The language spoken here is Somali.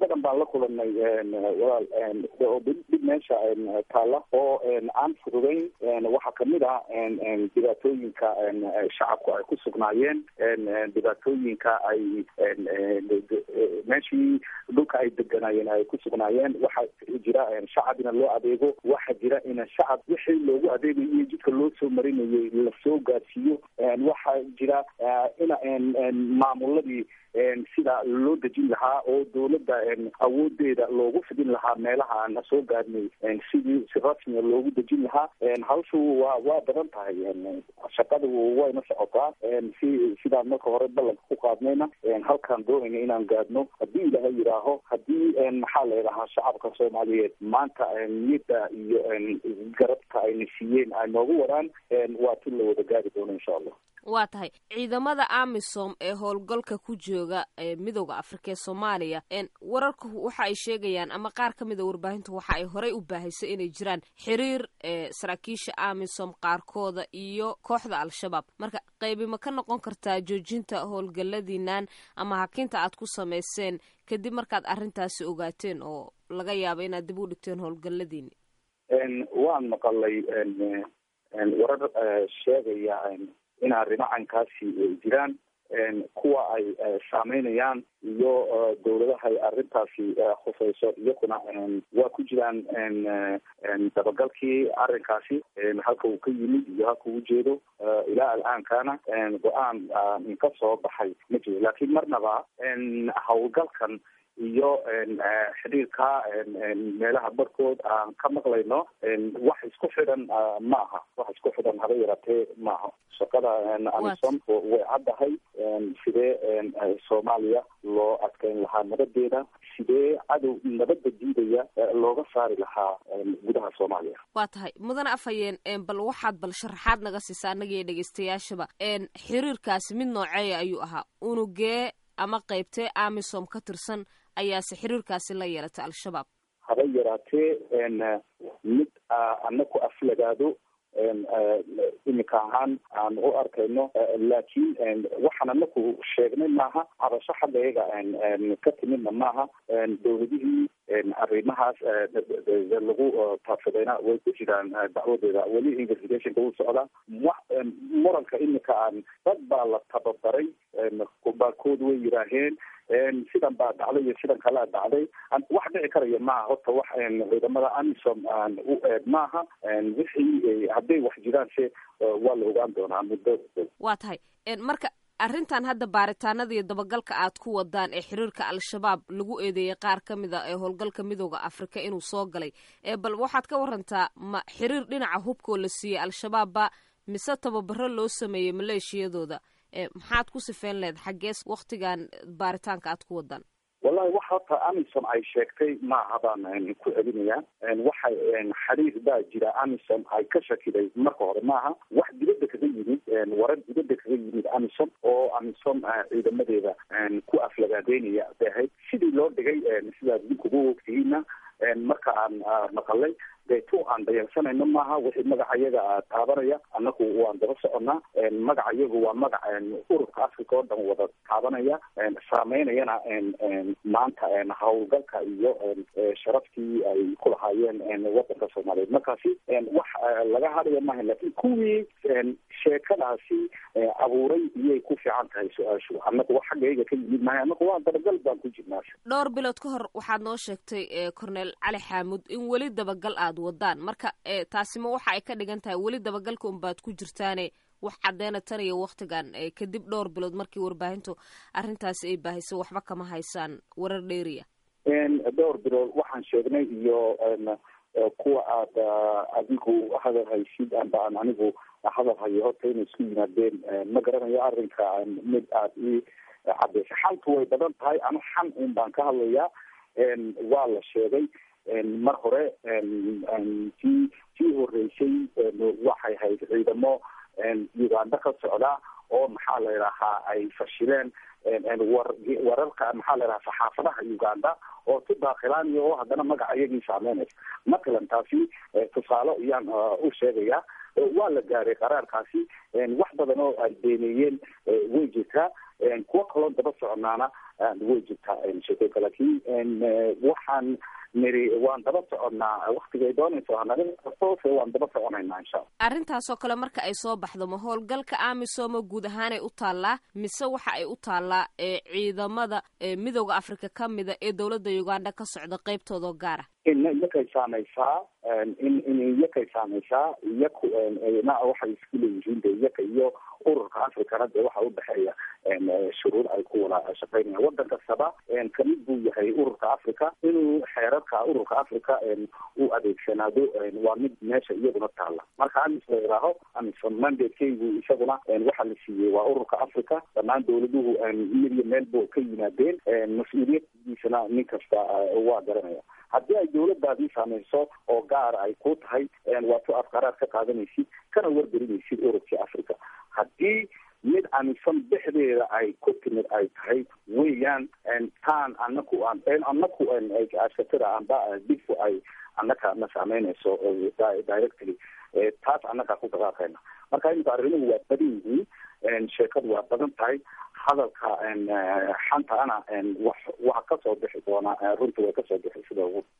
badan baan la kulanay walaal oo dhib meesha taalla oo aan fududayn waxaa kamid ah dhibaatooyinka shacabku ay ku sugnaayeen dhibaatooyinka ay meeshii dhulka ay deganaayeen ay ku sugnaayeen waxaa jira shacab ina loo adeego waxaa jira ina shacab wixii loogu adeegayo jidka loo soo marinayay lasoo gaarsiiyo waxaa jira ina maamuladii sida loo dejin lahaa oo dawladda awoodeeda loogu fidin lahaa meelaha aan soo gaarnay sidii si rasmiga loogu dejin lahaa hawshu waa waa badan tahay shaqadu wayna socotaa si sidaan marka hore ballanka ku qaadnayna halkaan doonayna inaan gaadhno haddii ilaahay yidhaaho haddii maxaa la yidhahaa shacabka soomaaliyeed maanta niyadda iyo garabka ayna siiyeen ay noogu wadaan waa tin la wada gaari doono insha allah waa tahay ciidamada amisom ee howlgalka ku jooga ee midooda afrika ee soomaaliya wararku waxa ay sheegayaan ama qaar ka mid a warbaahintu waxa ay horey u baahisay inay jiraan xiriir saraakiisha amisom qaarkooda iyo kooxda al-shabaab marka qaybi ma ka noqon kartaa joojinta howlgaladiinan ama hakinta aad ku samayseen kadib markaad arrintaasi ogaateen oo laga yaabo inaad dib u dhigteen howlgaladiini waan maqalay warar sheegaya in arrimacankaasi jiraan kuwa ay saameynayaan iyo dawladaha ay arrintaasi khusayso iyakuna waa ku jiraan dabagalkii arrinkaasi halka uu ka yimid iyo halka uu jeedo ilaa alaankana go-aan ka soo baxay ma jiro laakiin marnaba howlgalkan iyo xidhiirka meelaha barkood aan ka maqlayno wax isku xidhan ma aha wax isku xidhan haba yaraatee maaha shaqada amisom way caddahay sidee soomaaliya loo adkeyn lahaa nabadeeda sidee cadow nabadda diidaya looga saari lahaa gudaha soomaaliya waa tahay mudane afhayeen bal waxaad bal sharaxaad naga siisa annagiyo dhegeystayaashaba xiriirkaasi mid nooceeya ayuu ahaa unugee ama qaybtee amisom ka tirsan ayaase xiriirkaasi la yeelatay al-shabaab haba yaraatee mid anaku aflagaado iminka ahaan aan u arkayno laakiin waxaan anaku sheegnay maaha cabasho xagga iyaga ka timidna maaha dawladihii arrimahaas lagu taabsadayna way ku jiraan dacwadeeda weli investigationka wuu socdaa muranka iminka aan dad baa la tababaray baarkood way yiraaheen sidan baa dhacday iyo sidan kalea dhacday wax dhici karaya maaha horta wax ciidamada amisom u eeg maaha wixii hadday wax jiraan se waa la ogaan doonaa muddo waa tahay marka arrintan hadda baaritaanada iyo dabagalka aad ku wadaan ee xiriirka al-shabaab lagu eedeeyay qaar ka mid a ee howlgalka midooda afrika inuu soo galay bal waxaad ka warantaa ma xiriir dhinaca hubkoo la siiyey al-shabaabba mise tababaro loo sameeyey maleeshiyadooda maxaad ku sifeyn lehed xaggees waktigan baaritaanka aad ku wadaan wallahi wax horta amisom ay sheegtay maaha baan ku celinayaa waxay xiriir baa jira amisom ay ka shakiday marka hore maaha wax dibadda kaga yimid warar dibadda kaga yimid amisom oo amisom ciidamadeeda ku aflagaadeynaya bay ahayd sidii loo dhigay sidaad idinkugu ogtihiina marka aan maqalay deeto aan dayalsanayno maaha wixii magacayaga taabanaya annaku waan daba soconnaa magacayagu waa magac ururka africa oo dhan wada taabanaya saameynayana maanta howlgalka iyo sharaftii ay ku lahaayeen wadanka soomaaliyeed markaasi wax laga hadlaya maaha lakin kuwii sheekadaasi abuuray iyay ku fiican tahay su-aashu annaku wax xaggayga ka yimid maaha annaku waa dabagal baan ku jirnaa dhowr bilood ka hor waxaad noo sheegtay corneel cali xaamud in weli dabagal aad wadaan marka taasima waxa ay ka dhigan tahay weli dabagalka unbaad ku jirtaane wax caddeena tan iyo waktigan kadib dhowr bilood markii warbaahintu arrintaasi ay baahisay waxba kama haysaan warar dheeriya dhowr bilood waxaan sheegnay iyo kuwa aad adigu hadal haysid amba aan anigu hadal hayo horta inay isku yimaadeen ma garanayo arrinka mid aad ii cadeysa xaltu way badan tahay ama xan un baan ka hadlayaa waa la sheegay mar hore tii tii horeysay waxay hayd ciidamo uganda ka socda oo maxaa la yidhahaa ay fashileen war wararka maxaa la yidhaha saxaafadaha uganda oo ku daakilaanaya oo haddana magaca iyagii saameynaysa matalan taasi tusaale ayaan u sheegaya waa la gaaray qaraarkaasi wax badan oo ay beeneeyeen way jirtaa kuwo kaloo daba soconaana way jirtaa sheekooyinka laakiin waxaan niri waan daba soconnaa waktigay doonayso hanagatoose waan daba soconaynaa insha alla arrintaasoo kale marka ay soo baxdo ma howlgalka amisoma guud ahaanay u taallaa mise waxa ay u taallaa ee ciidamada midooda africa ka mida ee dowladda uganda ka socda qeybtoodao gaara iyakay saamaysaa in in iyakay saamaysaa iyaku na waxay isku leeyihiin de iyaka iyo ururka africana dee waxa udhexeeya shuruud ay ku wada shaqeynayaan waddan kastaba kamid buu yahay ururka africa inuu xeerarka ururka africa u adeegsanaado waa mid meesha iyaduna taalla marka amis la idhaaho amison mandatekeygu isaguna waxa la siiyey waa ururka africa dhammaan dowladuhu mid iyo meel bo ka yimaadeen mas-uuliyadiisana nin kasta waa garanaya haddii ay dowladaadii saamayso oo gaar ay ku tahay waa tu aad qaraar ka qaadanaysid kana wargelinaysid ururkii africa haddii mid amisan dhexdeeda ay ku timid ay tahay weeyaan taan anaku anaku ashatada amba difu ay anaka na saameynayso directly taas annagaa ku dhaqaaqayna marka imika arrimuhu waa badan yihiin sheekadu waa badan tahay hadalka xanta ana wax waxa kasoo bixi doona runta way kasoo bixi sida ugu